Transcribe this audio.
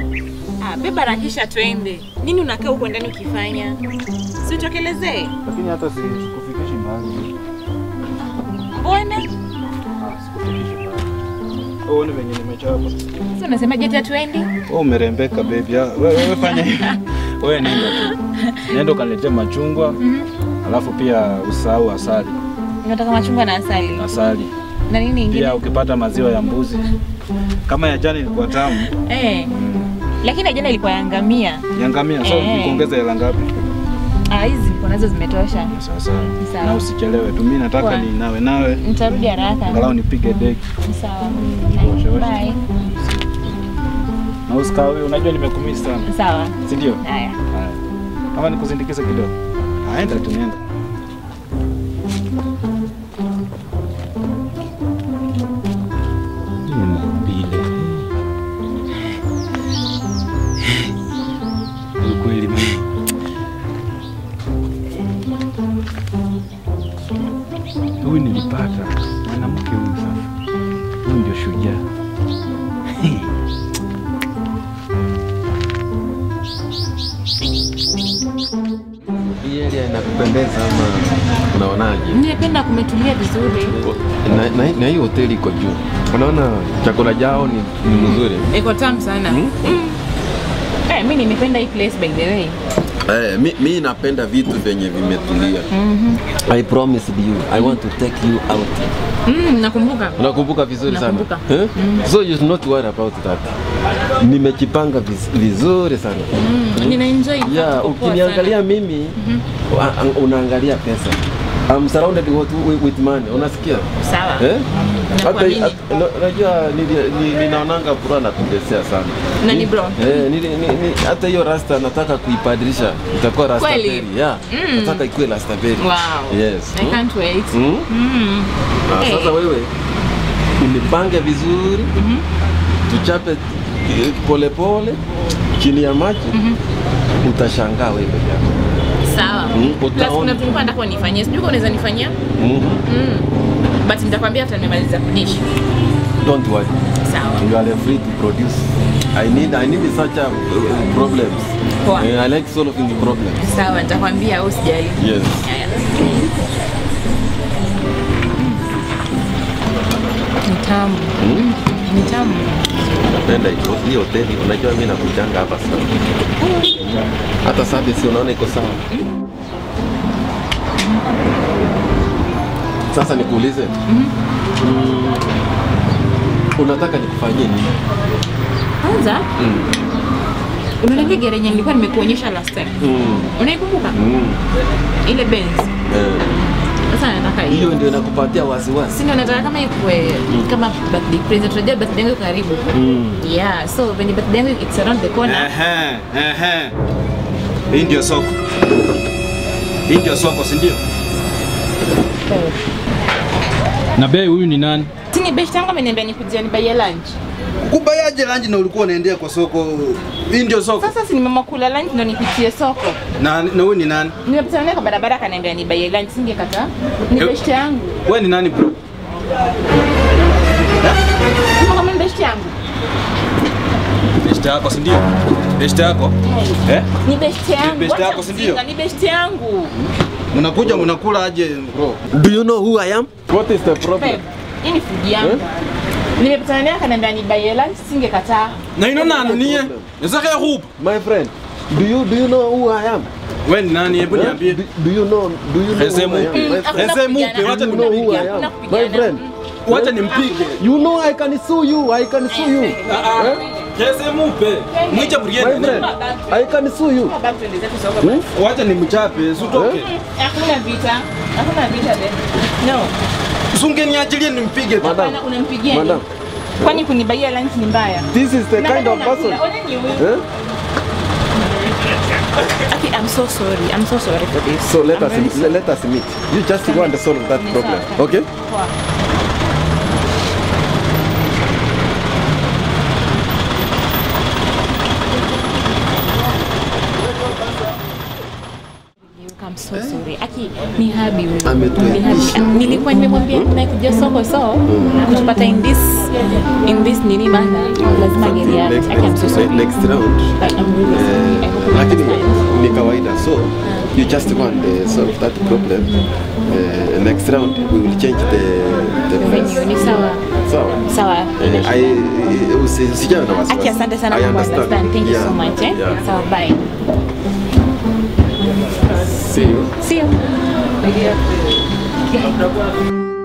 Ah, beba rakisha twende. Nini unakaa huko ndani ukifanya? Si utokelezee. Lakini hata si sikufikishi mbali. Mbona? Ah, sikufikishi mbali. Uone venye nimechapa. Sasa unasema je hata twende? Wewe umerembeka baby. Ah, Wewe wewe fanya hivi. Wewe nenda tu. Nenda ukaniletee machungwa. Alafu pia usahau asali. Unataka machungwa na asali. Asali. Na nini ingine? Pia ukipata maziwa ya mbuzi. Kama ya jana ilikuwa tamu. Eh. Lakini jana ilikuwa ya ngamia. Ya ngamia. So Eh. nikuongeza hela ngapi? Ah, hizi niko nazo zimetosha. Sasa. Sawa. Na usichelewe tu. Mimi nataka Poa. ni nawe nawe. Nitarudi haraka. Angalau nipige deki. Sawa. Osha, osha. Bye. Na usikawe, unajua nimekumisi sana. Sawa. Si ndio? Haya. Haya. Kama nikusindikize kidogo. Aenda tu nenda. Mbile. Ni kweli mimi. Huyu nilipata mwanamke huyu sasa. Huyu ndio shujaa. Hii area inakupendeza ama unaonaje? Nimependa kumetulia vizuri. Na, na, na hii hoteli iko juu, unaona chakula jao ni, ni mzuri. Iko tamu sana. Hmm? Eh, mimi nimependa hii place by the way. Eh, mi, mi napenda vitu vyenye vimetulia. I promised you I want to take you out. Mm, nakumbuka. Unakumbuka vizuri sana Nakumbuka. eh? So you should not worry about that. Nimejipanga viz- vizuri sana Mm, nina enjoy. yeah, Kuko poa ukiniangalia sana. mimi wa- unaangalia pesa. I'm surrounded with, with, with money. Unasikia? Sawa. Eh? Hata Nakuamini. hata- na- unajua nili- ni- ninaonanga bro anatundesea sana. Na ni Ni- bro? Eh, nili- ni- ni- hata hiyo rasta nataka kuibadilisha itakuwa rasta Kweli? berry. Yeah. Mm. Nataka ikuwe rasta berry. Wow. Yes. I can't wait. Mm? Mm. Na Eh. sasa wewe unipange vizuri tuchape eh, polepole chini ya maji utashangaa wewe peke yako. Sawa. Mm, Plus utaona. kuna vitu nilikuwa nataka unifanyie. Sijui kama unaweza nifanyia. Mhm. Mm. But nitakwambia hata nimemaliza kudish. Don't worry. Sawa. You are free to produce. I need I need such a uh, problems. Poa. Eh, I like solving the problems. Sawa, nitakwambia au sijali. Yes. Haya. Ni tamu. Mm? Ni tamu. Napenda hiyo hii hoteli. Unajua mimi nakujanga hapa sana. Hata service unaona iko sawa. Sasa nikuulize. Mm, unataka nikufanyie nini? Kwanza Mm. unaona gari yenye nilikuwa nimekuonyesha last time. Mm. Unaikumbuka? Mm. Ile Benz. Eh, Sasa nataka hiyo. Hiyo ndio inakupatia wasiwasi. Si ndio nataka kama ikue kama birthday present. Unajua birthday yangu iko karibu. Mm. Yeah, so when the birthday yangu it's around the corner. Ehe, ehe. Hii ndio soko. Hii ndio soko, si ndio? Na bei huyu ni nani? Tini best yangu ameniambia nikujia nibaie lunch. Kubayaje lunch na ulikuwa unaendea kwa soko? Hii ndio soko. Sasa si nimema kula lunch ndo nipitie soko. Na na wewe ni nani? Nimepita naye kwa barabara akaniambia nibaie lunch singekataa. Ni Eh. best yangu. Wewe ni nani bro? Kama kama ni best yangu. Best yako, si ndio? Best yako? Eh? Ni best yangu. best Wacha yako, si ndio? ujinga, Ni best yangu. Mnakuja mnakula aje bro? Do you know who I am? What is the problem? Babe, hii ni food yangu. Nimepita naye akaniambia nibaie lunch singekataa. Na ino nani nie? Nisaka hup. My friend, do you do you know who I am? Wewe ni nani? Hebu Huh? niambie. Do, do you know do you know Ese who I am? mupe. My Mm, friend? hakuna Ese mupe, kupigana, wacha You hakuna know who I kupigana, am? hakuna My kupigana. friend. Wacha nimpige. You know I can sue you. I can sue you. Ah, ah. Eh? Kese mupe. Mwiche My Brienne. friend, I can sue you. Baba, tuende zetu soko Hmm? basi. Wacha nimchape, usitoke. Hakuna vita. Hakuna vita babe. No. Usingeniachilie nimpige. Madam, Hapana, unampigia nini? madam, Kwani kunibaia lunch ni mbaya? this is the Na kind bado of person. unakula. Ona ni huyu. Eh? Okay, I'm so sorry. I'm so sorry for this. So let I'm us very sorry. let us meet. You just want to solve that Ni problem, sawa. okay? Poa. I'm so sorry. aki ni habi huyu. Ametuelimisha. Ni habi. Nilikuwa nimemwambia nakuja soko so kutupata in this in this nini bana lazima Something angelia. next, Aki I'm so next, sorry. next round But I'm really sorry. I Eh, hope you lakini understand. ni kawaida so you just go and uh, solve that problem uh, next round we will change the the Venue place ni sawa. sawa Sawa. Eh, I usi- usijawe na wasiwasi Aki asante sana I kwa understand. understand. Thank you Yeah, so much. Eh? yeah. Sawa, bye. see you See you.